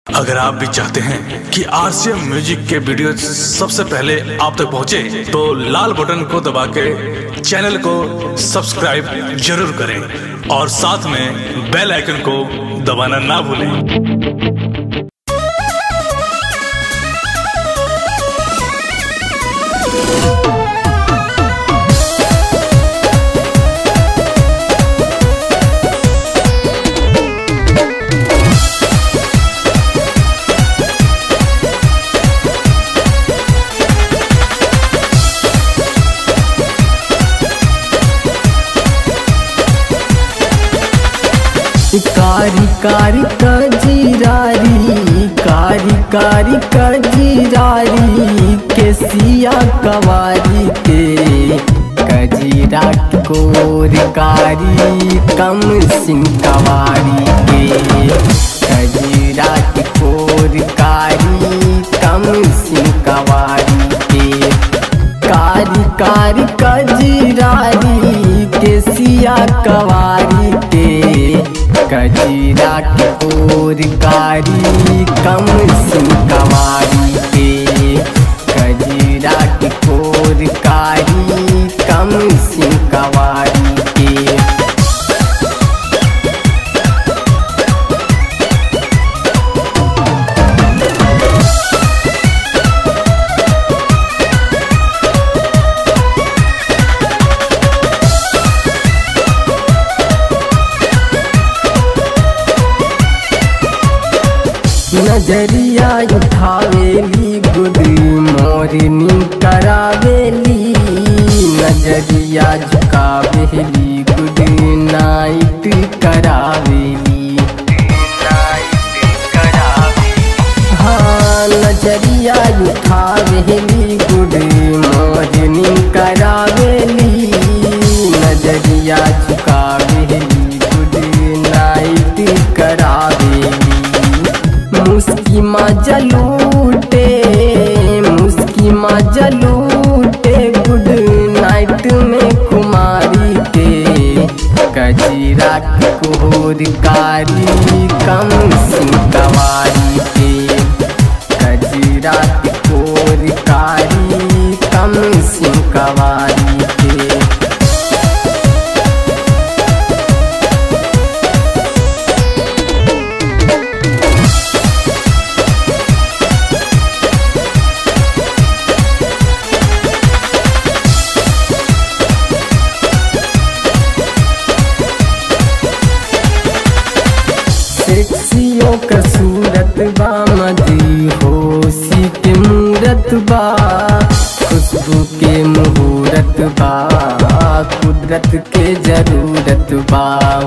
अगर आप भी चाहते हैं कि आरसीएम म्यूजिक के वीडियो सबसे पहले आप तक पहुंचे, तो लाल बटन को दबा के चैनल को सब्सक्राइब जरूर करें और साथ में बेल आइकन को दबाना ना भूलें कारी कारी कजीरारी कारी कारी कजीरारी के सिया कवारी के कजीरा कोर कारी कम सिंह कवारी के कजीरा कोर कारी कम सिंह कवारी के कारी कारी कजीरारी के सिया कवारी के कजीरा के कोर कारी कम सिंह कवारी के कजीरा के कोर कारी कम सिंह कवारी के नजरिया उठावेली गुड मोरनी करावेली नजरिया झुकावेली गुड नाइट करावेली हाँ नजरिया उठावेली गुड मोरनी करावेली नजरिया झुकावेली गुड नाइट करावेली मुस्की माँ जलूटे मुस्की माँ जलूटे गुड नाइट में कुमारी के कजीरा कोहर कारी कम सिंह कवारी के कजीरा कोहर कारी कम सिंह कवारी के सेक्सियों का सूरत बा मदी होशी के मूरत बा खुशबू के मुहूर्त बा कुदरत के जरूरत बा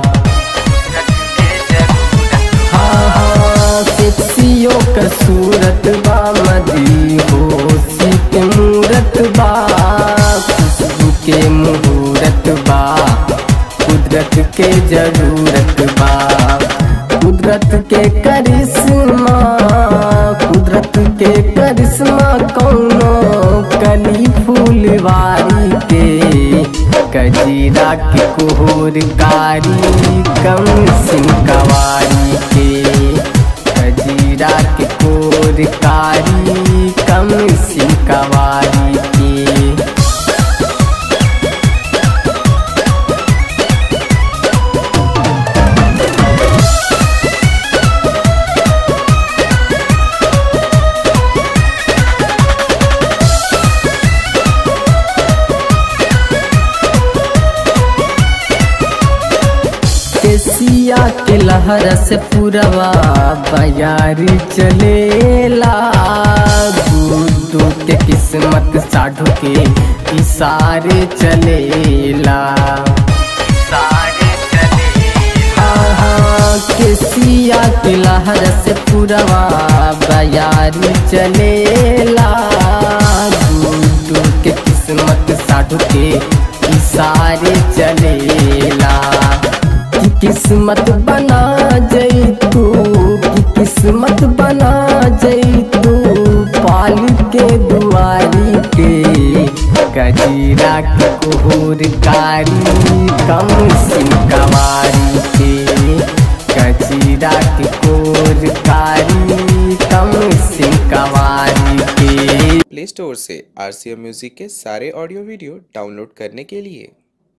हाँ हाँ सेक्सियों का सूरत बा मदी होशी के मूरत बा खुशबू के मुहूर्त बा कुदरत के जरूरत बा कुदरत के करिश्मा कुदरत के करिश्मा कौनो कली फूलवारी के कजीरा के कोहर कारी कम सिंह कवारी के कजीरा के कोहर कारी कम सिंह कवारी के केसिया के लहर से पुरवा बयारी चलेला गुड्डू के किस्मत साढ़ू के इशारे चलेला हाँ, केसिया के लहर से पुरवा बयारी चलेला गुड्डू के किस्मत साढ़ू के इशारे चलेला कि किस्मत बना जैतू कि किस्मत बना जैतू पाल के दुआरी के कजीरा के कोहर कारी कम सिंह कवारी के कजीरा के कोर कारी कवारी के प्ले स्टोर से आर सी एम म्यूजिक के सारे ऑडियो वीडियो डाउनलोड करने के लिए